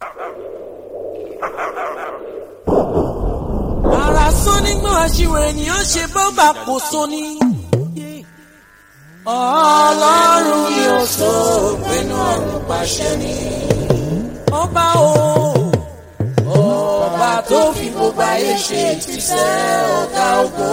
ara sán nígbà àṣìwò ènìyàn ṣe bọ́bà kò sóní. ọlọ́run ni ó sọ pinnu ọ̀run pàṣẹ ni. ọba o ọba tó fi gbogbo ayé ṣe ìtìsẹ́ ọ̀gá ògo.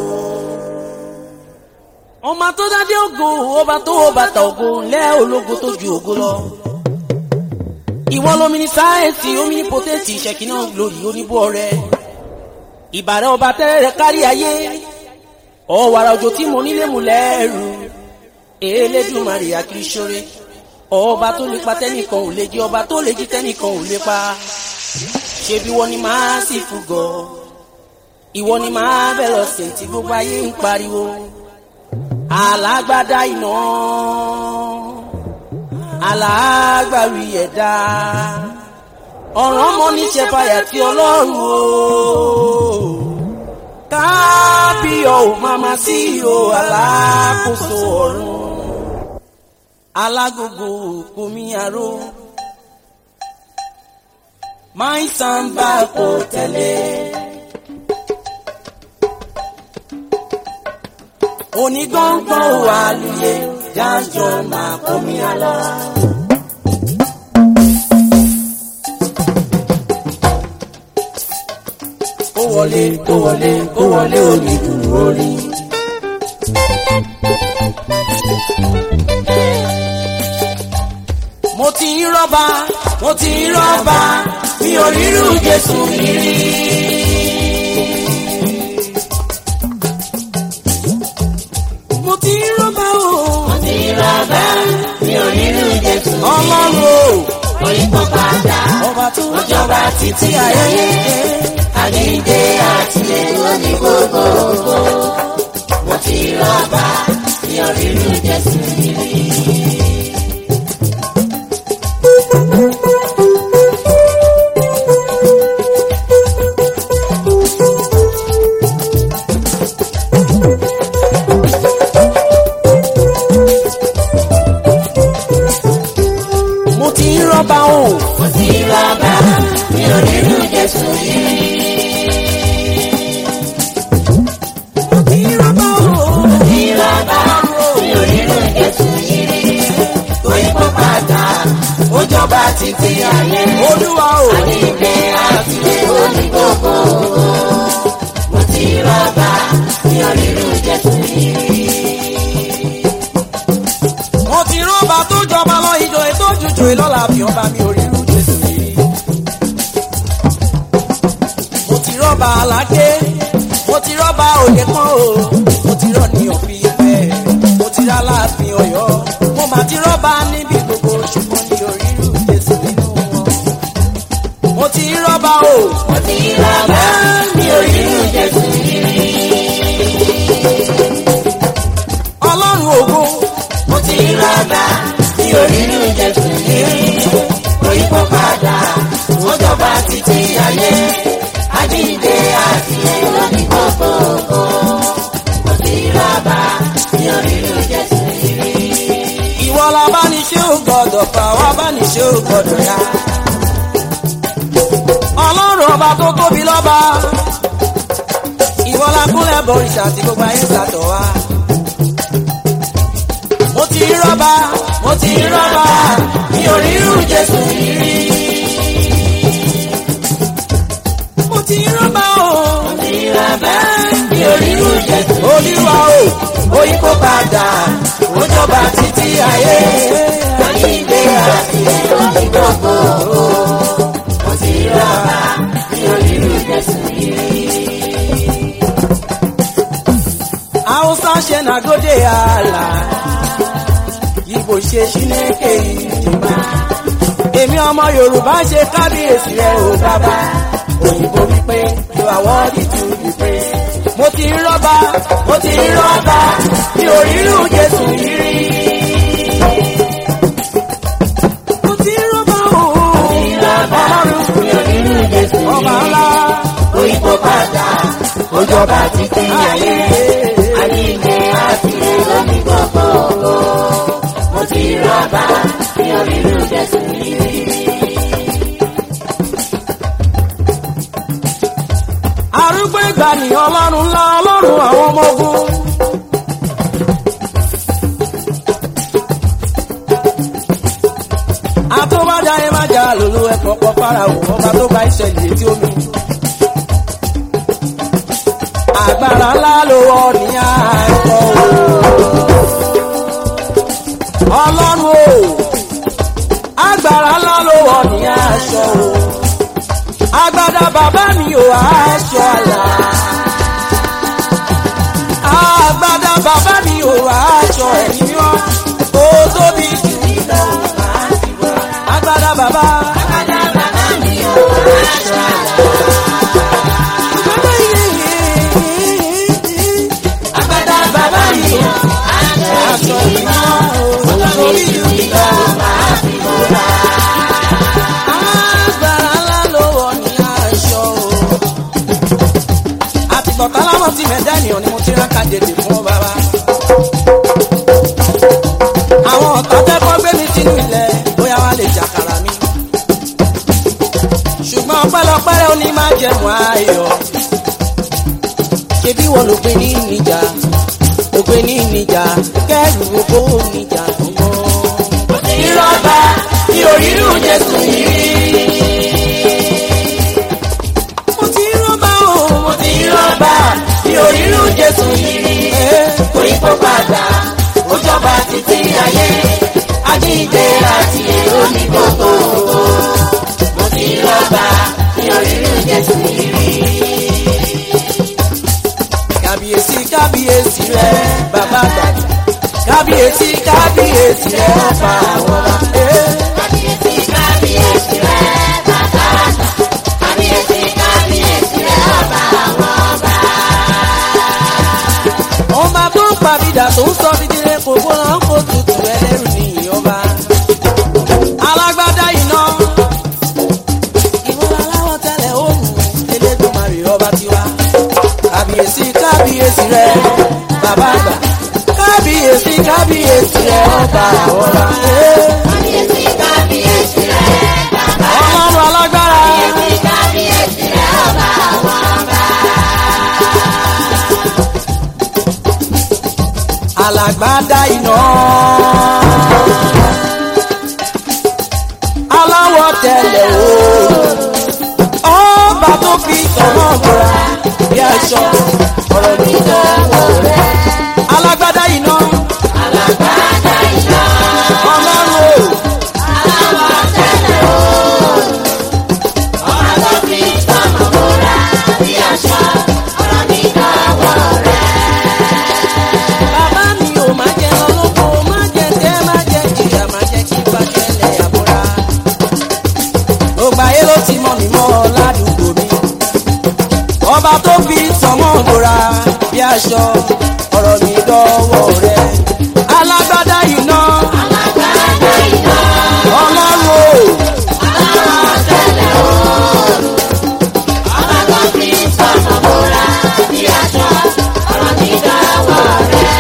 ọmọ tó dádé ògo ọba tó wọ bàtà ògo lẹ́ ológo tó ju ògo lọ. ìwọ lómi ní sáyẹ́ǹsì omi ní pọ́tẹ́ǹtì ìṣẹ̀kínà glory oníbọ̀ rẹ̀ ìbàrẹ̀ ọba tẹ́rẹ̀ kárí ayé ọ̀wàrà òjò tí mo nílé mu lẹ́rù Elédùmarè akíṣọ́rẹ́ ọba tó lè pa tẹ́nìkan ò lè jí ọba tó lè jí tẹ́nìkan ò lè pa ṣebí wọ́n ní máa sì fúgọ̀ ìwọ ni máa bẹ̀ lọ sí tí gbogbo ayé ń pariwo alágbádá iná alágbàwí ẹ̀dá ọ̀ràn ọmọ níṣẹ́ fàyà tí ọlọ́run o kábíyọ̀ ò máma sí o alákòóso ọ̀run alágógó kòmí aró máì sàǹbà kò tẹ̀lé. onígbọ̀ngbọ̀n wà lóye jájọ máa kòmí alọ́. kó wọlé kó wọlé kó wọlé onídùn orí. mo ti ń rọ́bà mo ti ń rọ́bà mi ò rírú Jésù mi rí. mo ti ń rọ́bà o. mo ti rọ́bà mi ò rírú Jésù mi rí. ọlọ́run o. Oyinbo padà ọba tó ó jọba títí ayé. Àjíǹde àti èlò ní gbogbo ògo. Mo ti rọ́bà mi ò rírú Jésù mi rí. mo ti ń rọ́bà o. Mo ti rọ́bà mi ò rírú Jésù mi rí. mo ti ń rọ́bà o. Mo ti rọ́bà mi ò rírú Jésù mi rí. Oyinbo padà ó jọba títí ayé. olúwa o. Àjíǹde àti èlò ní gbogbo ògo. Mo ti rọ́bà mi ò rírú Jésù mi rí. mo ti rọ́bà tó jọba lọ ìjọ ètò òjòjò ìlọ́la fi ọba mi ò rírú Jésù rí. mo ti rọ́bà aládé mo ti rọ́bà òye kan o mo ti rọ́ ní òfin ìfẹ́ mo ti rá láàfin ọ̀yọ́ mo mà ti rọ́bà níbi gbogbo ṣùgbọ́n ní orírú Jésù nínú wọn. mo ti rọ́bà o. Mo ti rọ́bà mi ò rírú Jésù mi rí. ọlọ́run ògo Mo ti rọ́bà mi ò rírú Jésù mi rí. Oyinbo padà ó jọba títí ayé. Àjíǹde àti èlò ní gbogbo ògo. Mo ti rọ́bà mi ò rírú Jésù mi rí. ìwọ la bá ní ṣé ò gbọdọ̀ fà wá bá ní ṣé ò gbọdọ̀ yá. ọlọ́run ọba tó tóbi lọ́ba ìwọ la kúnlẹ̀ bọ̀rìṣà tí gbogbo ayé sàtọ̀ wá. mo ti rọ́bà mo ti rọ́bà mi ò rírú Jésù mi rí. mo ti rọ́bà o. Mo ti rọ́bà mi ò rírú Jésù mi rí. olúwa o Oyinbo padà ó jọba títí ayé. Àjíǹde àti èlò ní gbogbo ògo. Mo ti rọ́bà mi ò rírú Jésù mi rí. Hausa ṣe nagode ala Igbo ṣe Chineke ìjọba èmi ọmọ Yorùbá ṣe kábíyèsí rẹ ò bàbá òyìnbó wípé you are worthy to be praised. mo ti ń rọ́bà mo ti ń rọ́bà mi ò rírú Jésù yìí rí. mo ti ń rọ́bà o Ìrọ̀bà mi ò rírú Jésù mi ọba rí. ńlá Oyinbo padà ó jọba títí ayé. Àjíǹde àti èrò ní gbogbo ògo. Mo ti rọ́bà mi ò rírú Jésù mi rí. ní ọlọ́run ńlá ọlọ́run àwọn ọmọ ogun. àtúbàjá yẹn má jà lòlú ẹ̀kọ́ kọ́ fáráwò ọba tó bá ìṣẹ̀lẹ̀ etí omi. agbára ńlá ló wọ ní àìkọ́ o. ọlọ́run o agbára ńlá ló wọ ní aṣọ o. agbada bàbá mi ò aṣọ àlà. agbada bàbá mi ò aṣọ ẹ̀mí mímọ́ ó tóbi jù mí lọ agbada bàbá. Àgbàdá bàbá mi ò aṣọ àlà. Àgbàdá bàbá mi ò aṣọ ìmọ̀. Olórí ìlú ìlọ máa fi bóra. agbára ńlá ló wọ̀ ní aṣọ o. àtìgbọ̀tá láwọn ti mẹ̀dá ènìyàn ni mo ti ráka jèdè fún ọ bàbá. àwọn ọ̀tá tẹ́kọ̀ gbé mi sínú ilẹ̀ bóyá wá lè jàkàrà mi. ṣùgbọ́n ọpẹ́lọpẹ́ ó ní máa jẹ̀mú ayọ̀. ṣebí wọn ló gbé ní níjà ló gbé ní níjà kẹrù oko níjà gbọ́n. Ìrọ̀bà ní orírù Jésù yìí rí. mo ti rọ́bà o. Mo ti rọ́bà ní orírù Jésù yìí rí. Orí kó padà, ó jọba títí ayé. Ajíǹde àti èrò ní gbogbo. Mo ti rọ́bà ní orírù Jésù yìí rí. kábíyèsí kábíyèsí rẹ bàbá àgbà kábíyèsí kábíyèsí rẹ ọba àwọn ọba. Eh. Kábíyèsí kábíyèsí rẹ̀ bàbá àgbà. Kábíyèsí kábíyèsí rẹ̀ ọba àwọn ọba. ọba tó ń pàbídà tó ń sọ dídílé kò gbóná kó tutù ẹlẹ́rù ní ọba. alágbádá iná ìwọ́n aláwọ̀ tẹ́lẹ̀ òòrùn elédùnmarè ọba tiwa. kábíyèsí kábíyèsí rẹ bàbá àgbà kábíyèsí kábíyèsí rẹ ọba àwọn ọba. Eh. Kábíyèsí kábíyèsí rẹ̀ bàbá. ọlọ́run alágbára. Kábíyèsí kábíyèsí rẹ̀ ọba àwọn ọba. alágbádá iná. aláwọ̀ tẹ̀lẹ̀ o. ọba tó fi tọ̀wọ́ bọ̀ra bí aṣọ ọ̀rọ̀ mi dánwò rẹ̀. alágbádá iná. Alágbádá iná. ọlọ́run o. Aláwọ̀ tẹ́lẹ̀ oòrùn. Ọba tó fi sọ́mọ̀ bóra bí aṣọ. Ọ̀rọ̀ mi dọ̀wọ́ rẹ̀. bàbá mi ò má jẹ ọlọ́kọ má jẹ tẹ́ má jẹ jìyà má jẹ kí bàjẹ́lẹ̀ àbúrà. gbogbo ayé ló ti mọ̀ mí mọ́ ládùúgbò mi. ọba tó fi sọmọ́ bora bí aṣọ ọ̀rọ̀ mi dọ́wọ́ rẹ̀. alágbádá iná Alágbádá iná. ọlọ́run o. Aláwọ̀ tẹ́lẹ̀ oòrùn. Ọba tó fi sọ́mọ̀ bóra bí aṣọ. Ọ̀rọ̀ mi dọ̀wọ́ rẹ̀.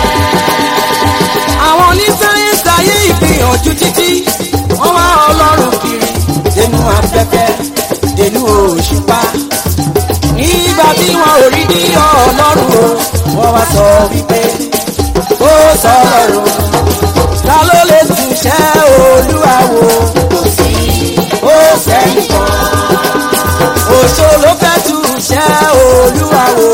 àwọn onísáyẹ́nsì ayé ìgbìyànjú títí wọ́n wá ọlọ́run kiri dénú afẹ́fẹ́ dénú òṣùpá nígbà tí wọn ò rí ní ọlọ́run o wọ́n wá sọ wípé ó sọ ọlọ́run ta ló lè túṣẹ́ olúwa wò Kò sí ó sẹ́yìn kan òṣò ló fẹ́ túṣẹ́ olúwa wò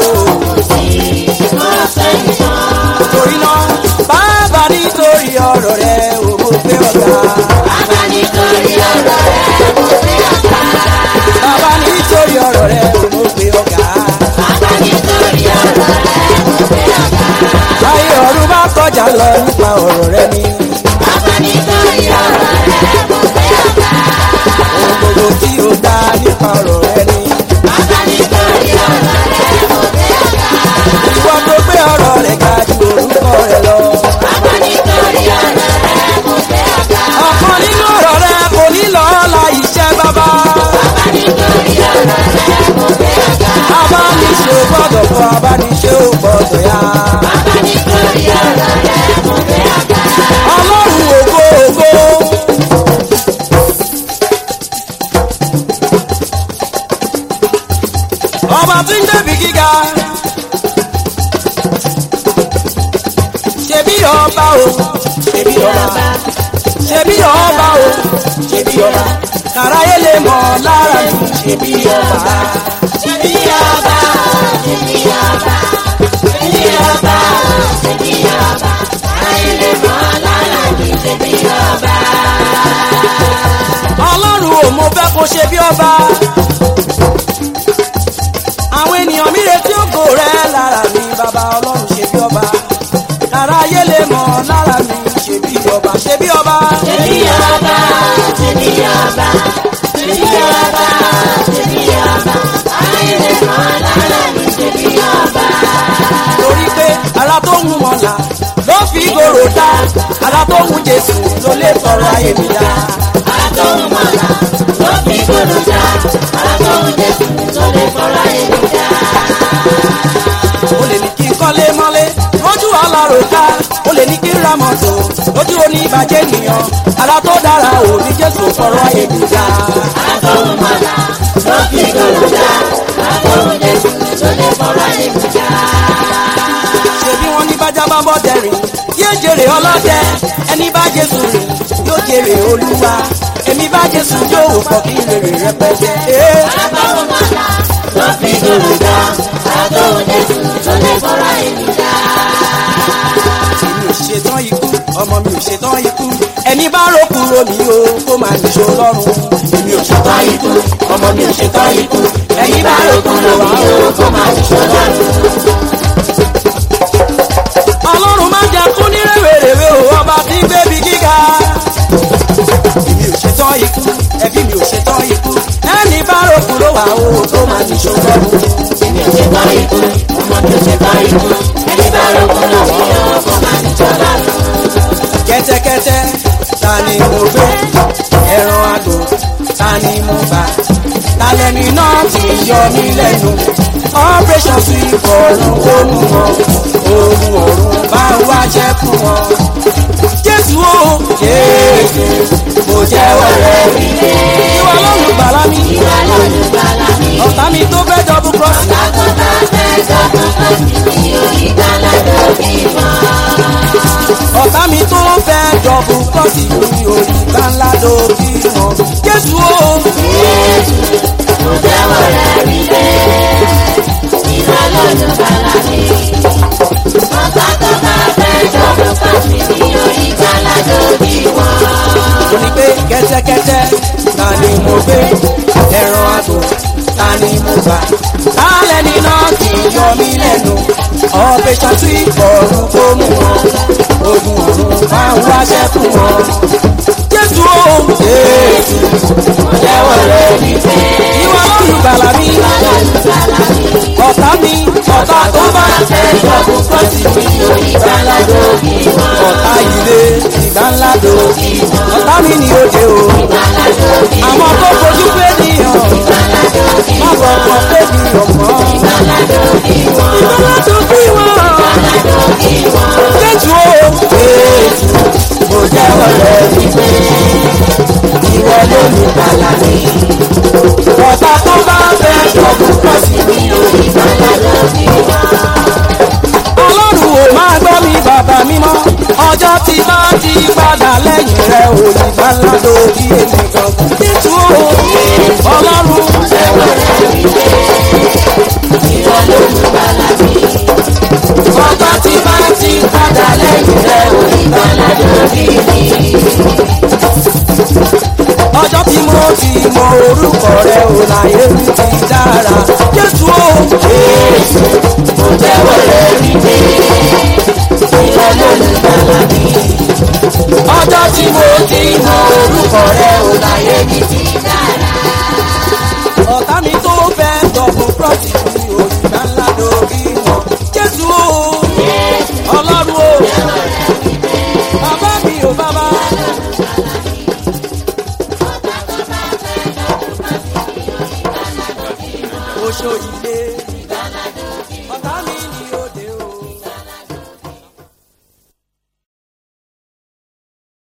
ọ̀sẹ̀ nìkan. torí náà bàbá nítorí ọ̀rọ̀ rẹ̀ ò mọ̀ pé ọ̀gá. Bàbá nítorí ọ̀rọ̀ rẹ̀ mo fi ọ̀gá. Bàbá nítorí ọ̀rọ̀ rẹ̀ ò mọ̀ pé ọ̀gá. Bàbá nítorí ọ̀rọ̀ rẹ̀ mo fi ọ̀gá. Ayé ọ̀run bá kọjá lọ nípa ọ̀rọ̀ rẹ̀ ni. Bàbá nítorí ọ̀rọ̀ rẹ̀ mo fi ọ̀gá. Ohun gbogbo tí ó dá nípa ọ̀rọ̀ rẹ̀ ni. Bàbá nítorí ọ̀rọ̀ rẹ̀ mo fi ọ̀gá. Ìwọ tó gbé ọ̀rọ̀ rẹ̀ ga ju orúkọ rẹ̀ lọ. Bàbá nítorí ọ̀rọ̀ rẹ̀ mo fi ọ̀gá. Ọ̀kan nínú ọ̀rọ̀ rẹ̀ kò ní lọ́ọ́la iṣẹ́ bàbá. Bàbá nítorí ọ̀rọ̀ rẹ̀ mo fi ọ̀gá. Abániṣe ò gbọ́dọ̀ fọ abániṣe ò gbọ́dọ̀ yá. Bàbá nítorí ọ̀rọ̀ rẹ̀ mo fi ọ̀gá. Ọlọ́run ògo ògo. ọba tí ń débi gíga. ṣebí ọba o ṣebí ọba ṣebí ọba o ṣebí ọba kàráyé lè mọ̀ lára mi ṣebí ọba. ṣebí ọba ṣebí ọba ṣebí ọba ṣebí ọba ayé lè mọ̀ lára mi ṣebí ọba. ọlọ́run ò mo fẹ́ kó ṣe bí ọba. àwọn ènìyàn mi retí ògo rẹ lára mi bàbá ọlọ́run ṣe bí ọba. kàráyé lè mọ̀ lára mi ṣe bí ọba ṣe bí ọba. ṣebí ọba ṣebí ọba ṣebí ọba ṣebí ọba ayé lè mọ̀ lára mi ṣebí ọba. torí pé ara tó ń mọ̀lá ló fi gòrò dá ara tó ń jésù ló lè tọrọ ayé mi dá. Àtọ̀hún mọ̀lá ló fi gbòòrò já. Àtọ̀hún Jésù ló lè fọ́ra èmi já. o lè ní kí n kọ́lé mọ́lé lójú ọlọ́run ká o lè ní kí n ra mọ́tò lójú oníbàjẹ́ ènìyàn ara tó dára ò ní jésù tọrọ ayé mi dá. Àtọ̀hún mọ̀lá ló fi gbòòrò já. Àtọ̀hún Jésù ló lè fọ́ra èmi já. ṣebí wọn ní bájá bá bọ́ dẹ̀rìn yóò jèrè ọlọ́dẹ ẹni bá jésù rìn yóò jèrè olúwa èmi bá jésù yóò pọ̀ kí rèrè rẹpẹtẹ. Ee. Àtọ̀hún mọ̀lá ló fi gbòòrò já. Àtọ̀hún Jésù ló lè fọ́ra èmi já. mi ò ṣetán ikú ọmọ mi ò ṣetán ikú ẹni bá rò kúrò mí o kó máa nìṣó lọ́rùn èmi ò ṣetán ikú ọmọ mi ò ṣetán ikú ẹni bá rò kúrò wá o kó máa nìṣó lọ́rùn. ọlọ́run máa jẹ kú ní rèwerèwe o ọba tí ń gbébi gíga. èmi ò ṣetán ikú ẹbí mi ò ṣetán ikú ẹni bá rò kúrò wá o kó máa nìṣó lọ́rùn. Èmi ò ṣe bá ikú, ọmọ mi ò ṣe bá ikú. Ẹni bá rògbòn náà mi yóò kó máa ní jọba lọ. kẹ́tẹ́kẹ́tẹ́ ta ni mo gbé ẹran àgbò ta ni mo bá talẹ́ni náà ti yọ mí lẹ́nu operation sí ìfọ̀rùn ònú wọn oògùn ọ̀run bá wá jẹ́ fún wọn. jésù o jésù mo jẹ́wọ́ rẹ̀ rí ìwọ lọ́run gbàlà mi Ìwà lọ́dún gbàlà mi. ọ̀tá mi tó fẹ́ dọ́bù cross Bàbá bá fẹ́ dọ́gbọ́n kan sí mi orí gbàlà lórí wọn. ọ̀tá mi tó fẹ́ dọ́bù cross mi ò ní gbàǹlà lórí wọn. jésù o. Jésù, mo jẹ́wọ́ rẹ̀ rí lé. Ìwà lọ́dún gbàlà mi. Bàbá tó bá fẹ́ dọ́gbọ́n kan sí mi orí gbàlà lórí wọn. mo ní pé kẹ́tẹ́kẹ́tẹ́ ta ni mo gbé ẹran àgbò ta ni mo gbà lálẹ́ ní náà kì í yọ mí lẹ́nu ọbẹ̀ ṣàtú ọ̀run tó mú wọn ogun ọ̀run máa ń wáṣẹ́ fún wọn. jésù o jésù Mo jẹ́wọ́ rẹ̀ rí lé. ìwà olùgbàlà mi Ìwà lọ́dún gbàlà mi. ọ̀tá mi ọ̀tá tó bá fẹ́ Dọ́gbọ́n kan sí mi orí gbàlà lórí wọn. ọ̀tá ilé ìgbà ńlá dòkì ọ̀tá mi ni òde o Gbàlà lórí wọn. àwọn tó fojú pé nìyàn Gbàlà lórí má wọn. bọ̀ kàn pé nìyàn mọ́. Gbàlà lórí wọn. ìgbàlá tó bí wọn. Gbàlà lórí wọn. Jésù o. Jésù mo jẹ́wọ́ rẹ̀ wípé ìwọ ló ní bàlá mi. Ọ̀tá tó bá fẹ́ dọ̀bù pọ̀ sí mi o. Gbàlà lórí wọn. Ọlọ́run ò máa gbọ́ mi bàbá mímọ́. Ọjọ́ tí bá ti padà lẹ́yìn rẹ̀ ò ní bàlá lórí èmi gangan. Jésù o. Ọlọ́run Jẹ́wọ́ rẹ̀ rí lé. Ìwọ ló mú gbàlà mi. ọjọ́ tí bá ti padà lẹ́yìn rẹ̀ ò ní Gbàlà lórí mi. ọjọ́ tí mo ti mọ orúkọ rẹ̀ ò láyé mi ti dára. Jésù o. Jésù. Mo jẹ́wọ́ rẹ̀ rí lé. Ìwọ ló mú gbàlà mi. ọjọ́ tí mo ti mọ orúkọ rẹ̀ ò láyé Ayé mi ti